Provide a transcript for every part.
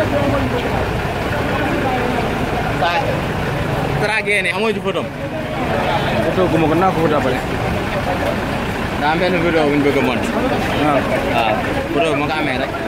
traqué ne amoo ci photo photo gu ma ko naa ko photo après daa am benn vidéo bu ñu bëgg a monté waaw waaw photo bi ma ko amee rek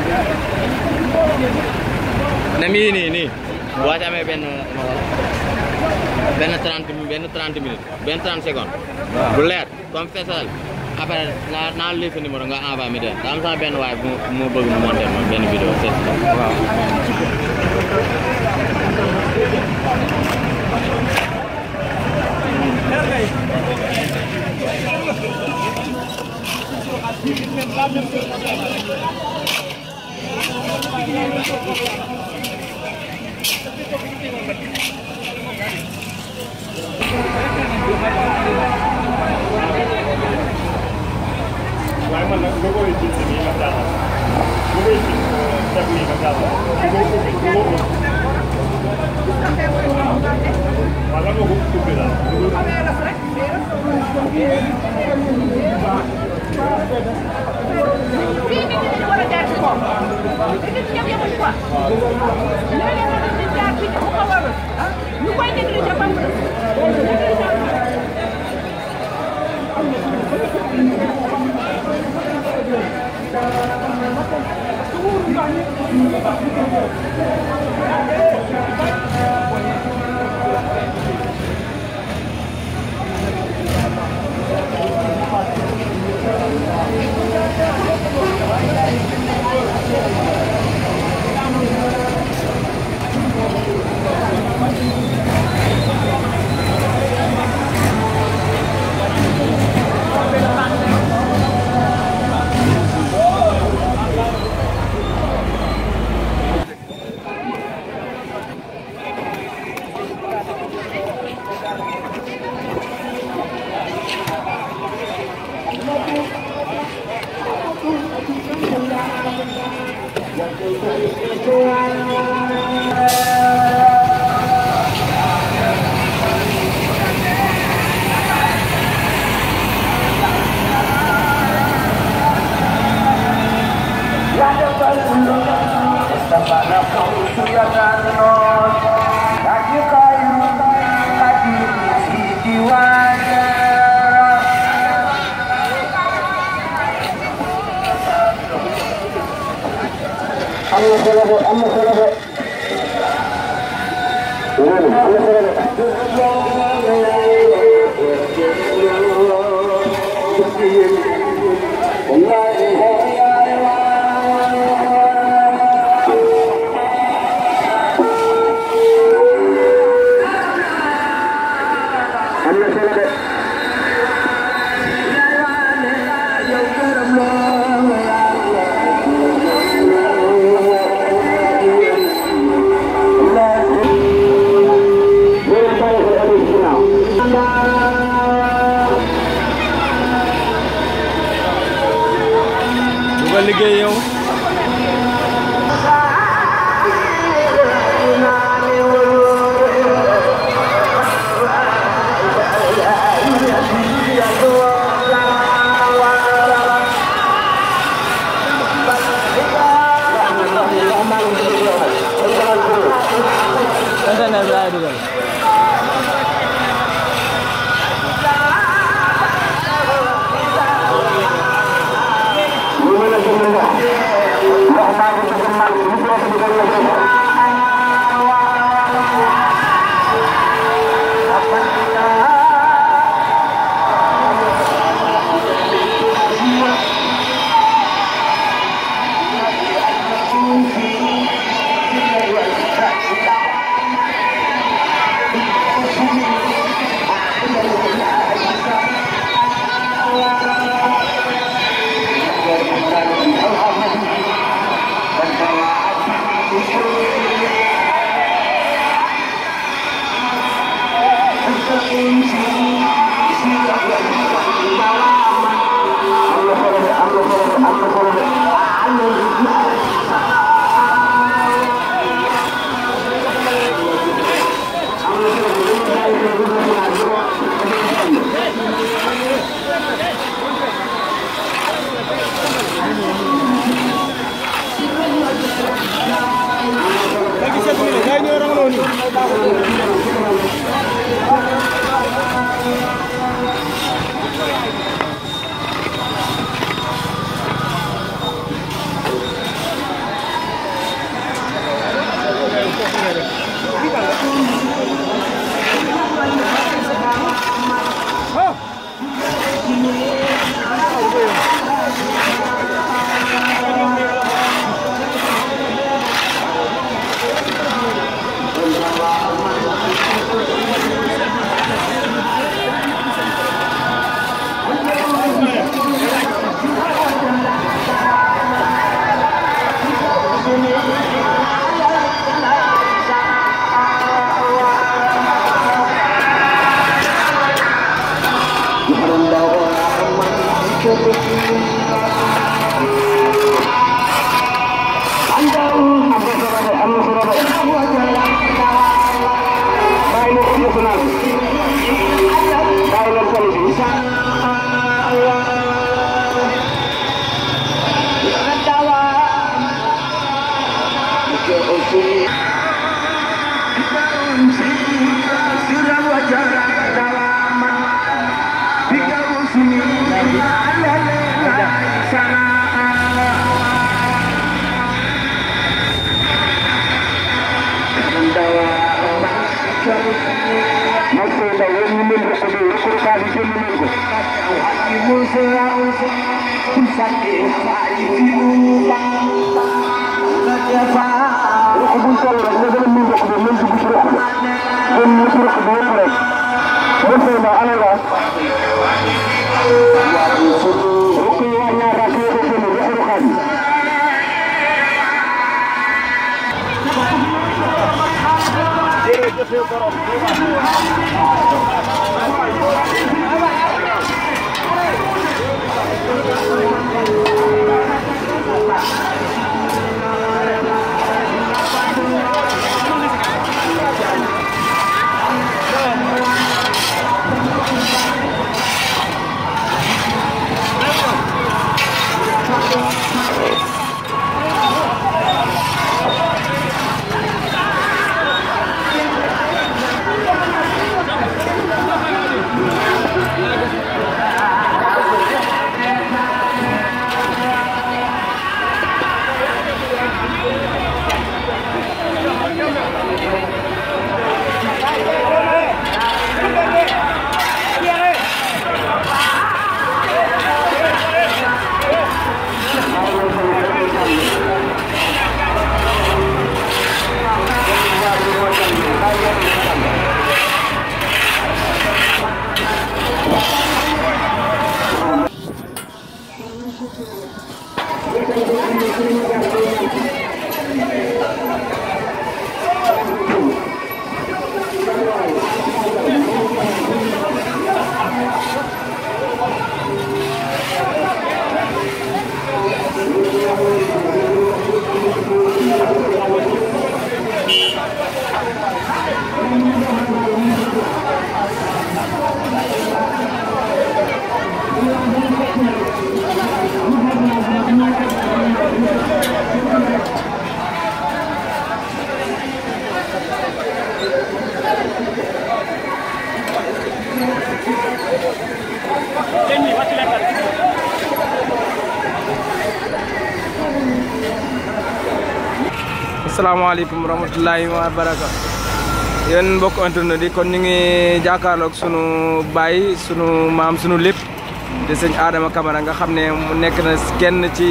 ne mii nii nii boo ci amee benn benn trente benn trente minutes benn trente secondes waaw. bu leer comme fesal après naa naa lii sa numéro nga envoyé mi den daa am sama benn waay bu mu bëgg mu monté ma benn vidéo seet waaw waaye man nag nga koy gis nii nga jàllal nga koy gis def nii nga jàllal nga ko ubbi nga ko ubbi wala nga ko ubbi daal fii nit ñi dañu war a jaar ci kaw nit ñi ñëpp yemuñu quoi léeg-léeg nga gis nit jaar fii te bu ko warul ñu koy négliger ba mu du ko liggéey yow internet bi laay dugal Thank asalaamaaleykum wa rahmatulahi wa baraka yéen mbokk internet yi kon ñu ngi jàkkaarloog sunu baay sunu maam sunu lépp di sëñ Adama Camara nga xam ne mu nekk na kenn ci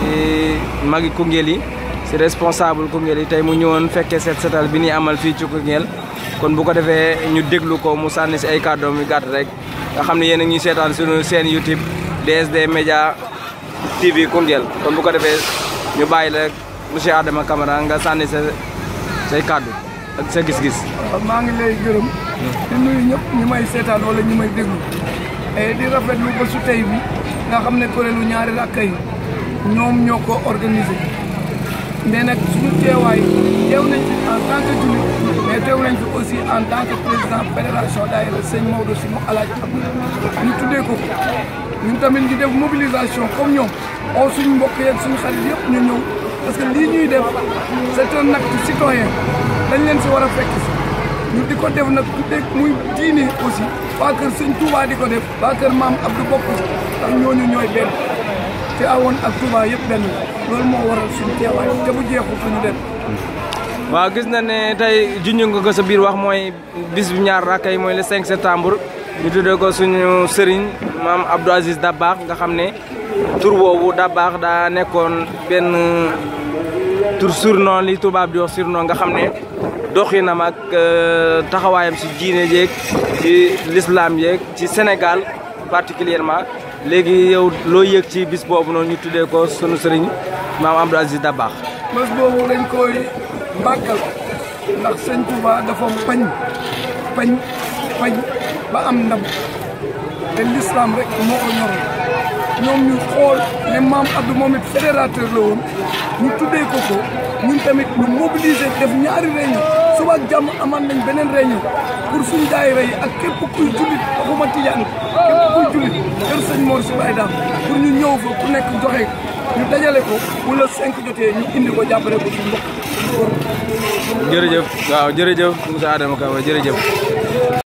magi Koungheul yi si responsable Koungheul yi tey mu ñëwoon fekkee set setal bi ñuy amal fii ci Koungheul kon bu ko defee ñu déglu ko mu sànni si ay kàddoom yu gàtt rek nga xam ne yéen a ngi seetaan sunu seen YouTube DSD Média TV Koungheul kon bu ko defee ñu bàyyi la monsieur Adama Camara nga sànni sa say kàddu ak sa gis-gis. maa ngi lay gërëm di nuyu ñëpp ñi may seetaan wala ñi may déglu et di rafetlu ba su tey bi nga xam ne kuréelu ñaari rakka yi ñoom ñoo ko organisé mais nag suñu teewaay teew nañ fi en tant que jullit mais teew nañ fi aussi en tant que président fédération daayira sëñ Maodo si mu alaaji Abdou ñu tuddee ko ñun tamit ñu def mobilisation comme ñoom oo suñu mbokk yeeg suñu xarit yëpp ñu ñëw parce que lii ñuy def c'est un acte citoyen dañ leen si war a fekk si ñu di ko def nag tuddee muy diine aussi waa kër sëñ Touba di ko def waa kër maam Abdou bokk ndax ñooñu ñooy benn te awoon ak Touba yëpp benn loolu moo waral suñu teewaay te bu jeexul suñu dem waaw gis na ne tey junj nga ko sa biir wax mooy bis bu ñaar rakka yi mooy le 5 septembre ñu tuddee ko suñu sëriñ maam Abdou Aziz Dabakh nga xam ne tur boobu Dabakh daa nekkoon benn tur surnom li tubaab di wax surnom nga xam ne doxinam ak taxawaayam si diine jeeg ci l'islam yeeg ci Sénégal particulièrement léegi yow loo yëg ci bis boobu noonu ñu tuddee ko sunu sëriñ maam Abdou Aziz Dabakh bés boobu dañ koy màggal ndax sëñ Touba dafa pañ pañ pañ ba am ndam te l'islam rek moo ko ñoroon ñoom ñu xool ne maam Abdou moom it fédérateur la woon ñu tuddee ko ko ñun tamit ñu mobiliser def ñaari réunion suba ak jàmm amaan nañ beneen réunion pour suñu daayira yi ak képp kuy jullit waxuma tijaan képp kuy jullit kër sëñ Mor si Baye Dame pour ñu ñëw fa ku nekk joxe ñu dajale ko bu la cinq jotee ñu indi ko jàppale ko suñu mbokk jërëjëf waaw jërëjëf Moussa Adama Ka jërëjëf